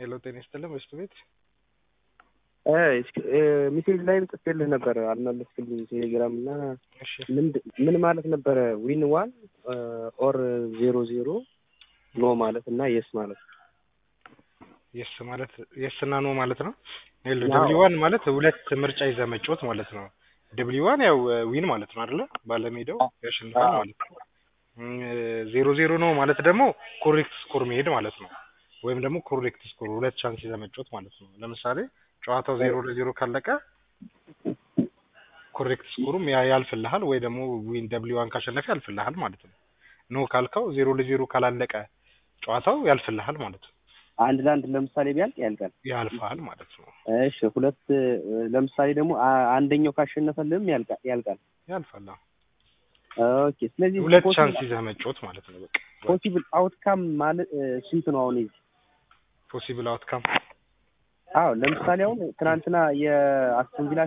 ሄሎ ጤና ይስጥልን ወስቱ ቤት ሚሴጅ ላይም ጽፌልህ ነበረ አልመለስክልኝ። ቴሌግራም እና እሺ ምን ማለት ነበረ? ዊን ዋን ኦር ዜሮ ዜሮ ኖ ማለት እና የስ ማለት የስ ማለት የስ እና ኖ ማለት ነው። ሄሎ ያው- ደብሊ ዋን ማለት ሁለት ምርጫ ይዘህ መጫወት ማለት ነው። ደብሊ ዋን ያው ዊን ማለት ነው አይደለ? ባለሜዳው ያሸንፋል አዎ። ማለት ነው። እም፣ ዜሮ ዜሮ ነው ማለት ደግሞ ኮሬክት ስኮር መሄድ ማለት ነው። ወይም ደግሞ ኮሬክት ስኮር ሁለት ቻንስ ይዘህ መጫወት ማለት ነው። ለምሳሌ ጨዋታው ዜሮ ለዜሮ ካለቀ ኮሬክት ስኮሩም ያ ያልፍልሃል ወይ ደግሞ ዊን ደብሊ ዋን ካሸነፈ ያልፍልሃል ማለት ነው። ኖ ካልከው ዜሮ ለዜሮ ካላለቀ ጨዋታው ያልፍልሃል ማለት ነው። አንድ ለአንድ ለምሳሌ ቢያልቅ ያልቃል። ያልፋል ማለት ነው። እሺ ሁለት ለምሳሌ ደግሞ አ- አንደኛው ካሸነፈልህም ያልቃል ያልቃል። ያልፋል። አዎ። ኦኬ ስለዚህ ሁለት ቻንስ ይዘህ መጫወት ማለት ነው። በቃ ፖሲብል አውትካም ማለት እ፣ ስንት ነው አሁን እዚህ? ፖሲብል አውትካም አዎ ለምሳሌ አሁን ትናንትና የአስቶን ቪላ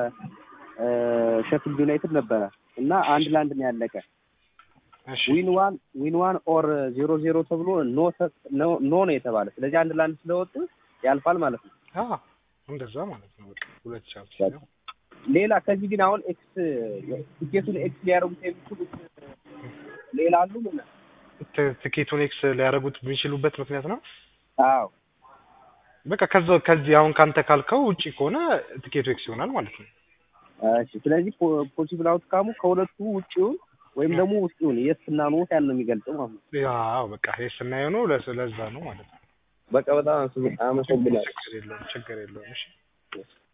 ከሼፊልድ ዩናይትድ ነበረ እና አንድ ለአንድ ነው ያለቀ። እሺ ዊን ዋን ዊን ዋን ኦር ዜሮ ዜሮ ተብሎ ኖ ተ- ኖ ኖ ነው የተባለ። ስለዚህ አንድ ለአንድ ስለወጡ ያልፋል ማለት ነው። አዎ እንደዛ ማለት ነው። በቃ ሁለት ቻንስ ይዘህ ሌላ ከዚህ ግን አሁን ኤክስ ቲኬቱን ኤክስ ሊያደርጉት የሚችሉት ሌላ አሉ ምን? ት- ትኬቱን ኤክስ ሊያደርጉት የሚችሉበት ምክንያት ነው። አዎ በቃ ከዛ ከዚህ አሁን ካንተ ካልከው ውጪ ከሆነ ትኬቱ ኤክስ ይሆናል ማለት ነው። እሺ። ስለዚህ ፖሲብል አውትካሙ ከሁለቱ ውጪውን ወይም ደግሞ ውስጡን የስ እና ኖ ያን ነው የሚገልጸው ማለት ነው። ያው በቃ ይሄ ስናየው ነው ለስ- ለዛ ነው ማለት ነው። በቃ በጣም አመሰግናለሁ። ችግር የለውም ችግር የለውም። እሺ